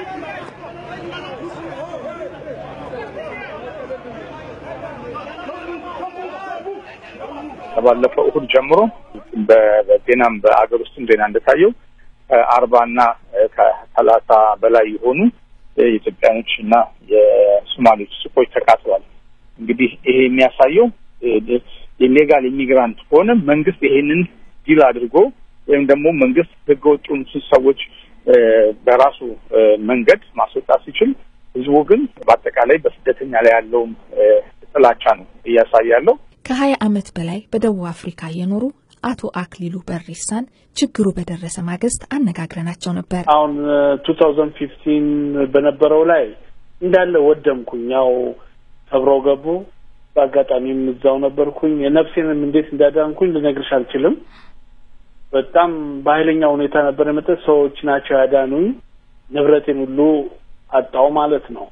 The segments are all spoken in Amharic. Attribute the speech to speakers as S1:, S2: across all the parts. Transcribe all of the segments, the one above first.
S1: ከባለፈው እሁድ ጀምሮ በዜናም በአገር ውስጥም ዜና እንደታየው አርባና ከሰላሳ በላይ የሆኑ የኢትዮጵያኖች እና የሶማሌዎች ሱቆች ተቃጥለዋል። እንግዲህ ይሄ የሚያሳየው የሌጋል ኢሚግራንት ከሆነ መንግስት ይሄንን ዲል አድርጎ ወይም ደግሞ መንግስት ህገወጡን ሰዎች በራሱ መንገድ ማስወጣት ሲችል፣ ህዝቡ ግን በአጠቃላይ በስደተኛ ላይ ያለውን ጥላቻ ነው እያሳየ ያለው።
S2: ከሀያ ዓመት በላይ በደቡብ አፍሪካ የኖሩ አቶ አክሊሉ በሪሳን ችግሩ በደረሰ ማግስት አነጋግረናቸው ነበር።
S3: አሁን ቱ ታውዘንድ ፊፍቲን በነበረው ላይ እንዳለ ወደምኩኝ። ያው ሰብረው ገቡ። በአጋጣሚም እዛው ነበርኩኝ። የነፍሴንም እንዴት እንዳዳንኩኝ ልነግርሽ አልችልም። በጣም በኃይለኛ ሁኔታ ነበር የመጠ ሰዎች ናቸው ያዳኑኝ። ንብረቴን ሁሉ አጣው ማለት ነው።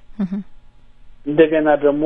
S3: እንደገና ደግሞ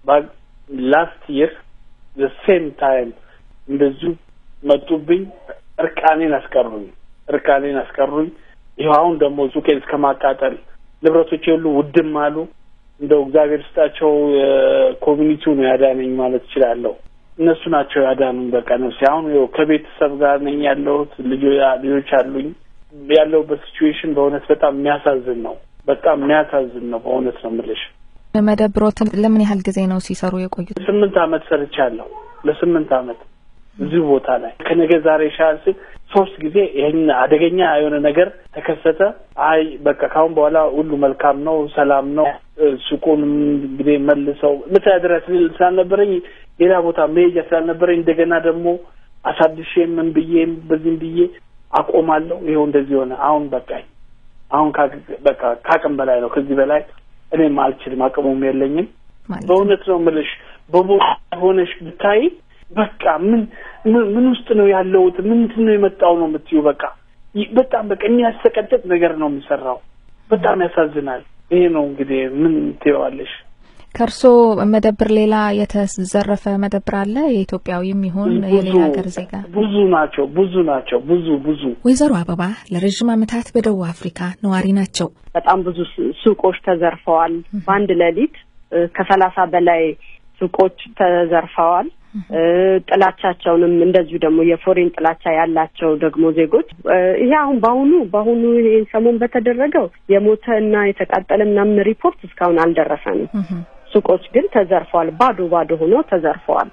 S3: ላስት ይር ሴም ታይም እንደዚሁ መጡብኝ። እርቃኔን አስቀሩኝ። እርቃኔን አስቀሩኝ። ይኸው አሁን ደግሞ ሱቄን እስከ ማቃጠል ንብረቶቼ ሁሉ ውድም አሉ። እንደው እግዚአብሔር ስጣቸው ኮሚኒቲው ነው ያዳነኝ ማለት እችላለሁ። እነሱ ናቸው ያዳኑኝ። በቃ ነፍሴ አሁን ይኸው ከቤተሰብ ጋር ነኝ ያለሁት። ልጆች አሉኝ። ያለሁበት ሲቹዌሽን በእውነት በጣም የሚያሳዝን ነው። በጣም የሚያሳዝን ነው። በእውነት ነው የምልሽ።
S2: መደብሮትን ለምን ያህል ጊዜ ነው ሲሰሩ የቆዩት?
S3: ስምንት አመት ሰርቻለሁ። ለስምንት አመት እዚሁ ቦታ ላይ ከነገ ዛሬ ሻል ስል ሶስት ጊዜ ይህን አደገኛ የሆነ ነገር ተከሰተ። አይ በቃ ካሁን በኋላ ሁሉ መልካም ነው፣ ሰላም ነው። ሱቁንም እንግዲህ መልሰው መተዳደሪያ ስላልነበረኝ ሌላ ቦታ መሄጃ ስላልነበረኝ እንደገና ደግሞ አሳድሼ ምን ብዬ በዚህም ብዬ አቆማለሁ። ይኸው እንደዚህ ሆነ። አሁን በቃኝ። አሁን በቃ ከአቅም በላይ ነው። ከዚህ በላይ እኔም አልችልም፣ አቅሙም የለኝም። በእውነት ነው የምልሽ በቦታ ሆነሽ ብታይ በቃ ምን ምን ውስጥ ነው ያለሁት? ምንድን ነው የመጣው ነው የምትዩ? በቃ በጣም በቃ የሚያሰቀጥጥ ነገር ነው የሚሰራው። በጣም ያሳዝናል። ይሄ ነው እንግዲህ ምን ትይዋለሽ?
S2: ከእርሶ መደብር ሌላ የተዘረፈ መደብር አለ? የኢትዮጵያዊም ይሁን የሌላ ሀገር ዜጋ?
S3: ብዙ ናቸው፣ ብዙ ናቸው፣ ብዙ ብዙ።
S2: ወይዘሮ አበባ ለረዥም ዓመታት በደቡብ አፍሪካ ነዋሪ ናቸው።
S4: በጣም ብዙ ሱቆች ተዘርፈዋል። በአንድ ሌሊት ከሰላሳ በላይ ሱቆች ተዘርፈዋል። ጥላቻቸውንም እንደዚሁ ደግሞ የፎሬን ጥላቻ ያላቸው ደግሞ ዜጎች ይሄ አሁን በአሁኑ በአሁኑ ይሄን ሰሞን በተደረገው የሞተ እና የተቃጠለ ምናምን ሪፖርት እስካሁን አልደረሰንም። ሱቆች ግን ተዘርፈዋል። ባዶ ባዶ ሆኖ ተዘርፈዋል።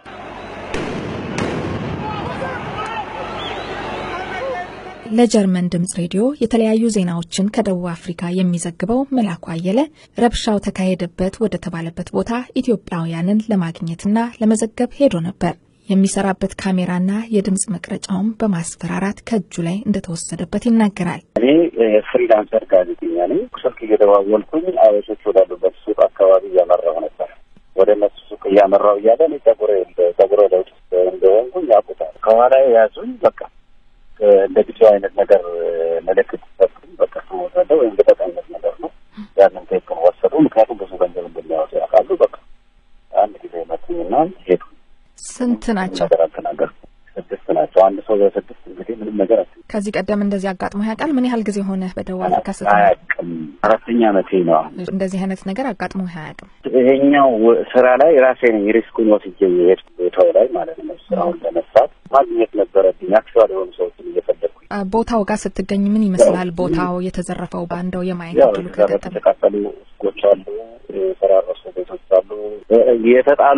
S2: ለጀርመን ድምጽ ሬዲዮ የተለያዩ ዜናዎችን ከደቡብ አፍሪካ የሚዘግበው መላኩ አየለ ረብሻው ተካሄደበት ወደ ተባለበት ቦታ ኢትዮጵያውያንን ለማግኘትና ለመዘገብ ሄዶ ነበር። የሚሰራበት ካሜራና የድምፅ መቅረጫውም በማስፈራራት ከእጁ ላይ እንደተወሰደበት ይናገራል።
S5: እኔ ፍሪላንሰር ጋዜጠኛ ነኝ። ስልክ እየደዋወልኩኝ አበሾች ወዳሉበት ሱቅ አካባቢ እያመራሁ ነበር። ወደ እነሱ ሱቅ እያመራሁ እያለ እኔ ጸጉሬ ጸጉሬ ለውጥ እንደሆንኩኝ ያውቁታል። ከኋላ ያዙኝ። በቃ እንደ ጊዜው አይነት ነገር ምልክት ሰጡኝ። በቃ ወሰደ ወይም ልቀቅ አይነት ነገር ነው። ያንን ቴፕን ወሰዱ። ምክንያቱም ብዙ ገንዘብ እንደሚያወጡ ያውቃሉ። በቃ አንድ ጊዜ መቱኝና ሄዱ።
S2: ስንት ናቸው?
S5: ነገር አልተናገርኩም። ስድስት ናቸው። አንድ ሰው በስድስት እንግዲህ ምንም ነገር አት
S2: ከዚህ ቀደም እንደዚህ አጋጥሞ ያውቃል? ምን ያህል ጊዜ ሆነ በደቡብ አፍሪካ ስትኖር?
S5: አያውቅም። አራተኛ ዓመቴ ነው አሁን።
S2: እንደዚህ አይነት ነገር አጋጥሞ አያውቅም?
S5: ይሄኛው ስራ ላይ ራሴ ነኝ ሪስኩን ወስጄ የሄድኩ ቦታው ላይ ማለት ነው። ስራውን ለመስራት ማግኘት ነበረብኝ። አክቹዋሊ የሆኑ ሰዎችን እየፈለግኩኝ
S2: ቦታው ጋር ስትገኝ ምን ይመስላል? ቦታው የተዘረፈው ባንደው የማየት
S5: ያው
S2: እድሉ
S5: የተዘረፉ
S2: ከገጠመ
S5: የተቃጠሉ ሱቆች አሉ፣ የፈራረሱ ቤቶች አሉ፣ የተጣሉ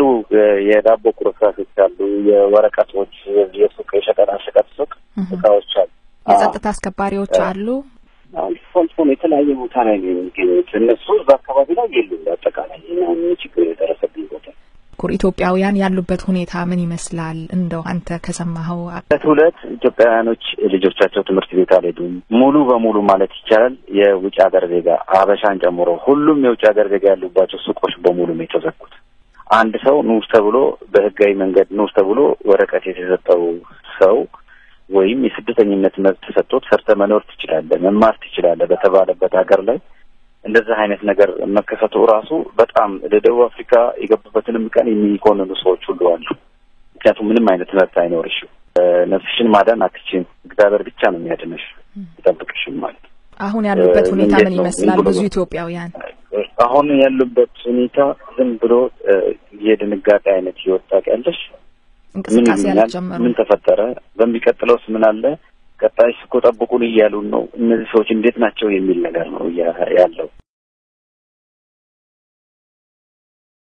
S5: የዳቦ ቁርጥራጮች አሉ፣ የወረቀቶች የሱቅ የሸቀጣ ሸቀጥ ሱቅ እቃዎች አሉ።
S2: የጸጥታ አስከባሪዎች አሉ።
S5: አልፎ አልፎ ነው የተለያየ ቦታ ላይ ነው የሚገኙት። እነሱ እዛ አካባቢ ላይ የሉም። በአጠቃላይ እና ችግር የደረሰብኝ ቦታ
S2: ኩር ኢትዮጵያውያን ያሉበት ሁኔታ ምን ይመስላል? እንደው አንተ ከሰማኸው
S5: ሁለት ሁለት ኢትዮጵያውያኖች ልጆቻቸው ትምህርት ቤት አልሄዱም። ሙሉ በሙሉ ማለት ይቻላል የውጭ ሀገር ዜጋ አበሻን ጨምሮ ሁሉም የውጭ ሀገር ዜጋ ያሉባቸው ሱቆች በሙሉ ነው የተዘጉት። አንድ ሰው ንዑስ ተብሎ በህጋዊ መንገድ ንዑስ ተብሎ ወረቀት የተሰጠው ሰው ወይም የስደተኝነት መብት ተሰጥቶት ሰርተ መኖር ትችላለህ፣ መማር ትችላለህ በተባለበት ሀገር ላይ እንደዚህ አይነት ነገር መከሰቱ ራሱ በጣም ለደቡብ አፍሪካ የገቡበትንም ቀን የሚኮንኑ ሰዎች ሁሉ አሉ። ምክንያቱም ምንም አይነት መብት አይኖርሽም። ነፍስሽን ማዳን አትችም። እግዚአብሔር ብቻ ነው የሚያድንሽ ይጠብቅሽም ማለት ነው።
S2: አሁን ያሉበት ሁኔታ
S5: እንዴት
S2: ምን
S5: ነው?
S2: ይመስላል?
S5: ዝም ብሎ
S2: ብዙ ኢትዮጵያውያን
S5: አሁን ያሉበት ሁኔታ ዝም ብሎ እ፣ የድንጋጤ አይነት ህይወት ታውቂያለሽ። ምን
S2: እንቅስቃሴ
S5: ይሉኛል?
S2: አልጀመሩም።
S5: ምን ተፈጠረ? በሚቀጥለውስ ምን አለ? ቀጣይስ እኮ ጠብቁን እያሉን ነው። እነዚህ ሰዎች እንዴት ናቸው የሚል ነገር ነው እያ- ያለው